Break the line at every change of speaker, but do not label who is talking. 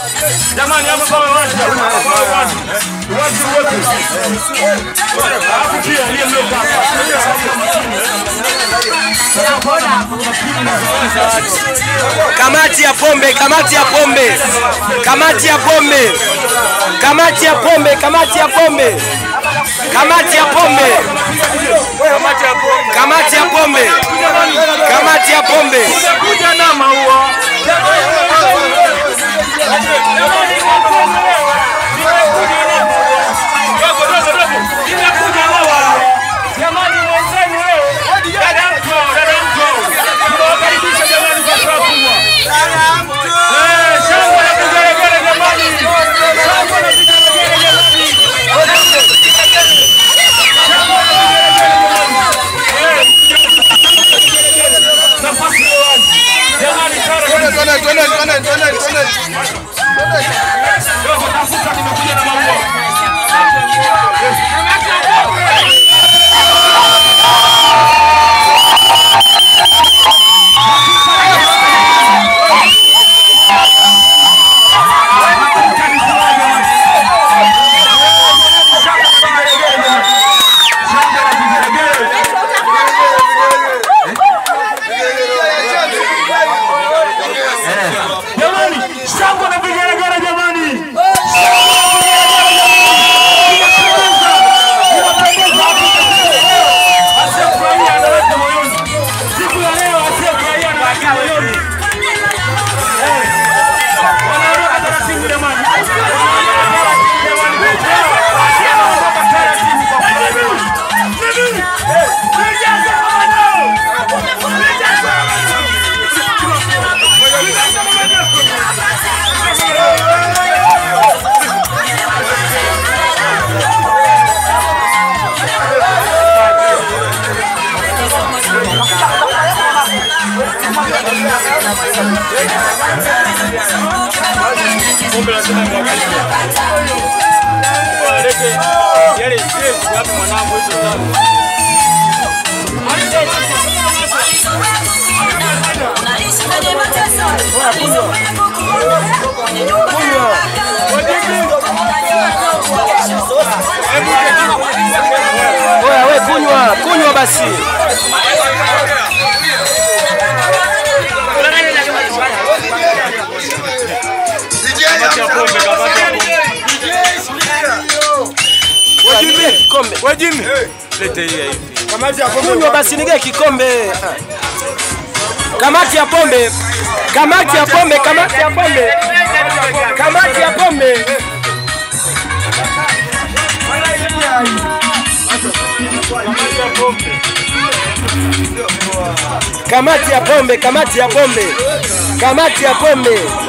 Jamani, hapa pawe wazi, pawe wazi. Wazi wote. Alafu pia aliye mlioka
Kamati ya pombe, kamati ya pombe, kamati ya pombe, kamati ya pombe, kamati ya pombe, kamati ya pombe, kamati ya pombe, kamati ya pombe.
kuja na maua. Dogo, dogo, dogo. Nimekuja maua. Jamani mwenzenu leo. Dada mto, dada mto. Tunawakaribisha jamani kwa furaha kubwa. Eh, shangwe na vigelegele jamani. Shangwe na vigelegele jamani. Nafasi ya wazi. Jamani, karibu. Dogo, tafuta, nimekuja na maua. Jamani, shangwe na vigelegele jamani. Asiyefurahia anaweka moyoni. Siku ya leo asiyefurahia anaweka moyoni. Eh, wanaondoka taratibu jamani. Wanaondoka taratibu kwa furaha. Eh, nijaze mamanao. Nijaze
Oya we kunywa, kunywa basi. Nige kikombe. Kunywa basi nige kikombe. Kamati ya pombe. Kamati ya pombe, kamati ya pombe. Kamati ya pombe. Kamati ya pombe, kamati ya pombe. Kamati ya pombe.